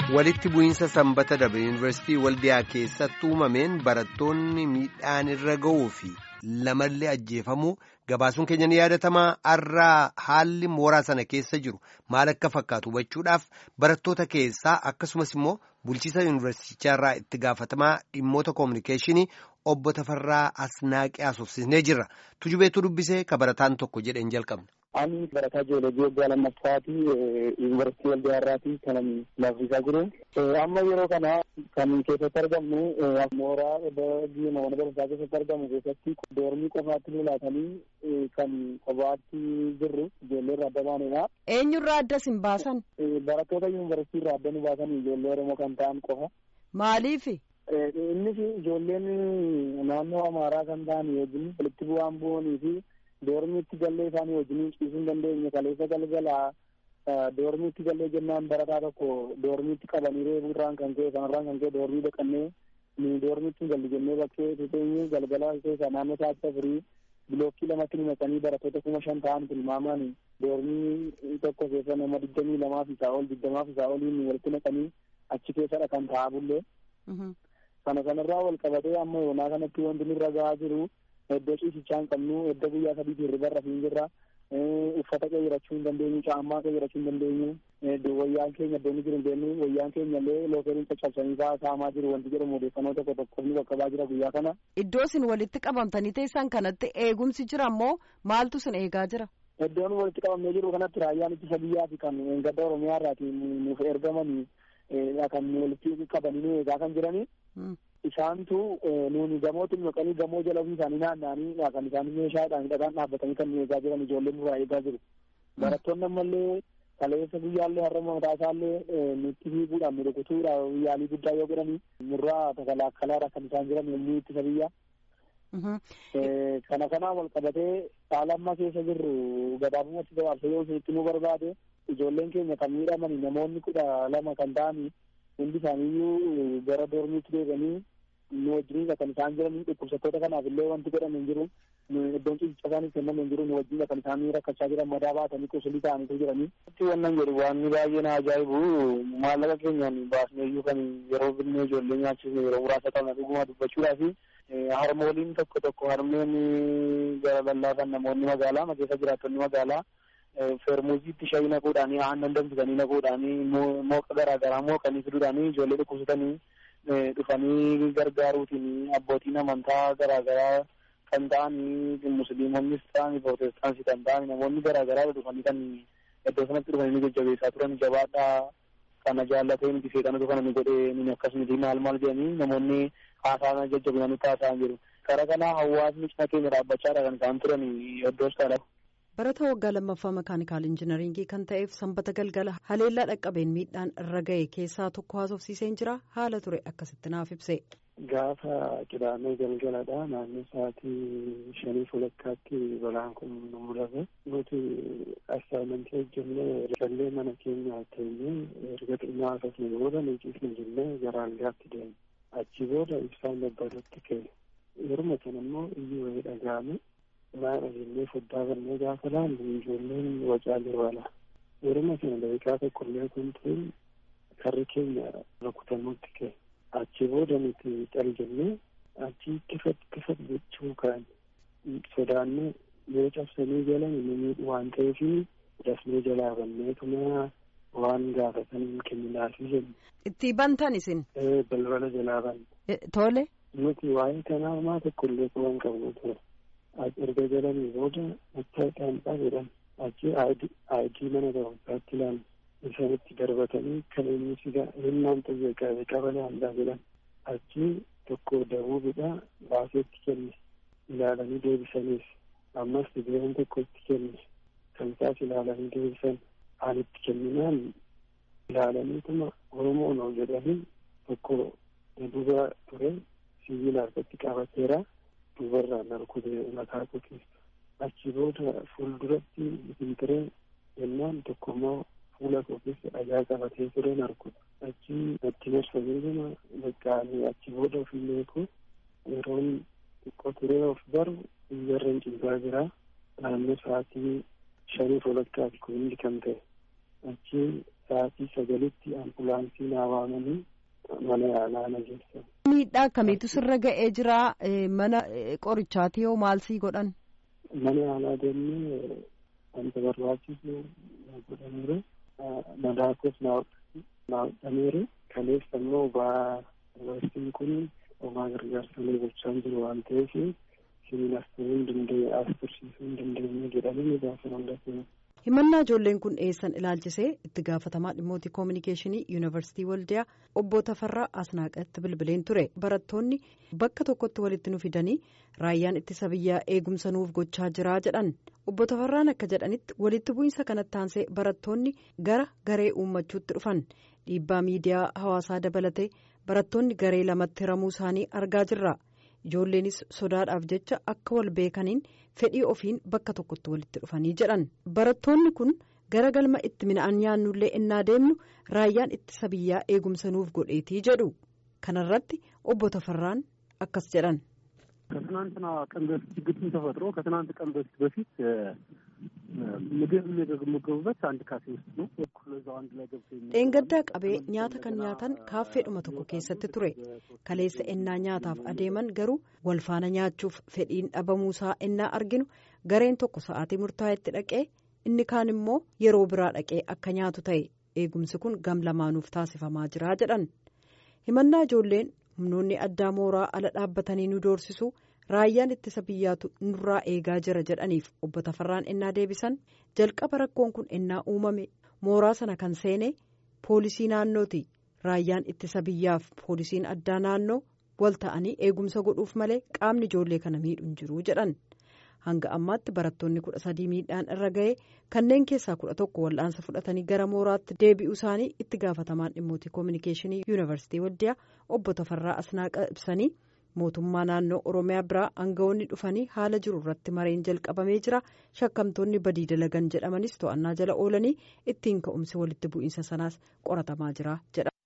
walitti bu'iinsa sanbata darbe yuunivarsiitii waldiyaa keessatti uumameen barattoonni miidhaan irra ga'uu fi lamallee ajjeefamuu gabaasuun keenya ni yaadatamaa har'aa haalli mooraa sana keessa jiru maal akka fakkaatu hubachuudhaaf barattoota keessaa akkasumas immoo bulchiisa yuunivarsiitichaarraa itti gaafatamaa dhimmoota koominikeeshinii obbo Tafarraa Asnaaqee haasofsiisnee jirra tujubeetu dubbisee ka barataan tokko jedheen jalqabna. Ani barataa jiyoolojii waggaa lammaffaati yuunivarsiitii waldiyaarraati kan laffisaa jiru. Amma yeroo kana kan keessatti argamnu mooraa mana barumsaa keessatti argamu keessatti doormii qofaatti lulaatanii kan kophaatti jirru ijoollee irraa adda baanedha. Eenyurraa adda sin baasan? Barattoota yuunivarsiitii irraa adda nu baasan ijoollee Oromoo kan ta'an qofa. Maaliifi? Innis ijoolleen naannoo Amaaraa kan ta'an wajjin walitti bu'aan bu'anii fi doormiitti gallee isaanii wajjin ciisuu hin dandeenye kaleessa galgalaa doormiitti gallee jennaan barataa tokko doormiitti qabanii reebuu irraan kan ka'e kanarraan kan ka'e doormii dhaqannee nu doormiitti hin galli jennee bakkee tuteenye galgala keessa naannoo sa'aatii afurii bilookkii lamatti himatanii barattoota kuma shan ta'an tilmaamaan doormii tokko keessa nama digdamii lamaa fi isaa ol digdamaa fi isaa oliin walitti naqanii achi keessadha kan ta'aa bullee. Kana kanarraa wal qabatee amma yoonaa kanatti wanti nurra gahaa jiru iddoo ciisichaa hin qabnu iddoo guyyaa sadiitii hirriba irra hin jirra uffata qeyyirachuu hin dandeenyu caammaa qeyyirachuu hin dandeenyu wayyaan keenya iddoo inni jiru hin beeknu wayyaan keenya illee lookeeriin caccabsanii fa'aa saamaa jiru wanti jedhamu odeeffannoo tokko tokko ni qaqqabaa jira guyyaa kana. Iddoo isin walitti qabamtanii teessan kanatti eegumsi jira ammoo maaltu isin eegaa jira? Iddoon walitti qabamnee jiru kanatti raayyaan ittisa biyyaa fi kan gadda Oromiyaa irraati nuuf ergamanii kan walitti qabanii nu eegaa kan jiranii. Isaantu nuuni gamootti maqanii gamoo jala ofii isaanii naanna'anii kan isaanii meeshaadhaan hidhataan dhaabbatanii kan nu eegaa jiran ijoolleen nurraa eegaa jiru. Barattoonni ammallee kaleessa guyyaallee har'a mataa isaallee nutti fiiguudhaan nu rukutuudhaan yaalii guddaa yoo godhanii nurraa takalaakkalaadha kan isaan jiran yommuu ittisa biyyaa. Kana kanaan wal qabatee haala amma keessa jirru gabaabumatti gabaabsa yoo itti nu barbaade ijoolleen keenya kan miidhamani namoonni kudha lama kan ta'anii hundi isaaniiyyuu gara doormiitti deebi'anii nu wajjiniidha kan isaan jiranii dhukkubsattoota kanaaf illee wanti godhame hin jiru iddoon ciisicha isaaniif kenname hin jiru nu wajjiniidha kan isaanii rakkachaa jiran madaa baatanii qusulii ta'aniitu jiranii. Wannan jedhu waan baay'ee na ajaa'ibu maallaqa keenyaan baasneeyyuu kan yeroo binnee ijoollee nyaachisne yeroo muraasa qabna dhuguma dubbachuudhaaf harmooliin tokko tokko harmeen gara lallaafan namoonni magaalaa keessa jiraattonni magaalaa feermuuziitti shaayii naquudhaanii aannan danfisanii naquudhaanii mooqa garaagaraa mooqanii fiduudhaanii ijoollee dhukkubsatanii dhufanii gargaaruutiin abbootiin amantaa garaagaraa kan ta'anii musliimonnis ta'anii prootestaansii kan ta'anii namoonni garaagaraa dhufanii kan iddoo sanatti dhufanii jajjabeessaa turan jabaadhaa kana jaallatee miti seeqanatu kana ni godhee ni akkasumiti maal maal jedhanii namoonni haasaa jajjabinanii taasisan jiru. Kara kana hawaasni cina keenya dhaabbachaadha kan isaan turan iddoo isaadha. Barataa waggaa lammaffaa makaanikaal injinaringii kan ta'eef sanbata galgala haleellaa dhaqqabeen miidhaan irra ga'e keessaa tokko haasofsiiseen jira haala ture akkasitti naaf ibse. Gaafa qidaamee galgaladha naannoo sa'aatii shanii walakkaatti balaan kun nu mudate nuti assaayimentii hojjennee jallee mana keenya teenyee erga xinnaa akkasuma booda nu ciisne jennee gara algaatti deemne achi booda ibsaan babbadutti ka'e yeruma sana immoo iyyuu wayii dhaga'ame maadha jennee foddaa kannee gaafa laallu ijoolleen wacaalee wala yeruma sana daqiiqaa tokkollee kun ta'e karri keenya rukutamuutti ka'e achi booda nuti cal jennee achi kifat kifat jechuu kaan sodaannee yoo cabsanii jalan nu miidhu waan ta'eef dafnee jalaa banneetuma waan gaafatan kenninaafi jennu. Itti bantan isin? Balbala jalaa banne. Tole. Nuti waa'ee kanaa homaa tokkollee qaban qabnu ture. erga jalanii booda mattaaqaan jedhan achi aayidii mana barumsaatti ilaalu isaanitti darbatanii kan inni siga hinnaan xiyyeeffate qabalee handaa jedhan achi tokko dabuubidha baaseetti kenne ilaalanii deebisaniif ammas sibiilaan tokko itti kenne kan isaas ilaalanii deebisan aanitti kenninaan ilaalaniituma oromoo noo jedhanii tokko duba ture sibiila harkatti qabateera. dubarraan arkute mataa qotiisu achi booda fuulduratti biqiltiree jennaan tokko immoo fuula koo keessa dhagaa qabatee tureen arkuta achi natti marsanii gama baqqaanii achi booda ofiillee koo yeroon xiqqoo turee of baru iyyarreen ciisaa jira naannoo sa'aatii shanii walakkaati kun hundi kan ta'e achi sa'aatii sagalitti ambulaansii naa waamanii mana yaalaa na geessan. Miidhaa akkamiitu sirra ga'ee jira mana qorichaati yoo maal sii godhan? Mana yaalaa deemnee wanta barbaachisu godhameera. Madaakos naa hodhameera. Kaleessa immoo ba'aa yuunivarsiitiin kun homaa gargaarsalee gochaa jiru waan ta'eef siniin as turuu hin dandeenye as tursiisuu hin dandeenye jedhamanii gaafa hundatee. himannaa ijoolleen kun dhiyeessan ilaalchisee itti gaafatamaa dhimmoota koominikeeshinii yuunivarsiitii waldiyaa obbo Tafarraa Asnaaqatti bilbileen ture barattoonni bakka tokkotti walitti nu fidanii raayyaan ittisa biyyaa eegumsa nuuf gochaa jiraa jedhan obbo Tafarraan akka jedhanitti walitti bu'iinsa kanatti aansee barattoonni gara garee uummachuutti dhufan dhiibbaa miidiyaa hawaasaa dabalatee barattoonni garee lamatti hiramuu isaanii argaa jirra. ijoolleenis sodaadhaaf jecha akka wal beekaniin fedhii ofiin bakka tokkotti walitti dhufanii jedhan barattoonni kun gara galma itti mina'an nyaannullee innaa deemnu raayyaan ittisa biyyaa eegumsa nuuf godheetii jedhu kanarratti obbo Tafarraan akkas jedhan. ከትናንትና ቀን በፊት ችግር ተፈጥሮ ከትናንት ቀን በፊት በፊት ምግብ የሚመገቡበት አንድ ካፌ ውስጥ ነው። እዛው አንድ ላይ ገብቶ dheengaddaa qabee nyaata kan nyaatan kaaffeedhuma tokko keessatti ture kaleessa ennaa nyaataaf adeeman garuu walfaana nyaachuuf fedhiin dhabamuusaa ennaa arginu gareen tokko sa'aatii murtaa'etti dhaqee inni kaan immoo yeroo biraa dhaqee akka nyaatu ta'e eegumsi kun gam lamaanuuf taasifamaa jira jedhan himannaa ijoolleen humnoonni addaa mooraa ala dhaabbatanii nu doorsisu raayyaan ittisa biyyaatu nurraa eegaa jira jedhaniif obbo Tafarraan ennaa deebisan jalqaba rakkoon kun ennaa uumame mooraa sana kan seene poolisii naannooti raayyaan ittisa biyyaaf poolisiin addaa naannoo wal ta'anii eegumsa godhuuf malee qaamni ijoollee kana miidhuun jiru jedhan hanga ammaatti barattoonni kudha sadii miidhaan irra ga'ee kanneen keessaa kudha tokko wal'aansa fudhatanii gara mooraatti deebi'uu isaanii itti gaafatamaan dhimmoota koominikeeshinii yuunivarsiitii waldiyaa obbo Tafarraa Asnaaqa ibsanii. mootummaa naannoo oromiyaa biraa aangawoonni dhufanii haala jiru irratti mareen jalqabamee jira shakkamtoonni badii dalagan jedhamanis to'annaa jala oolanii ittiin ka'umsi walitti bu'iinsa sanaas qoratamaa jira jedha.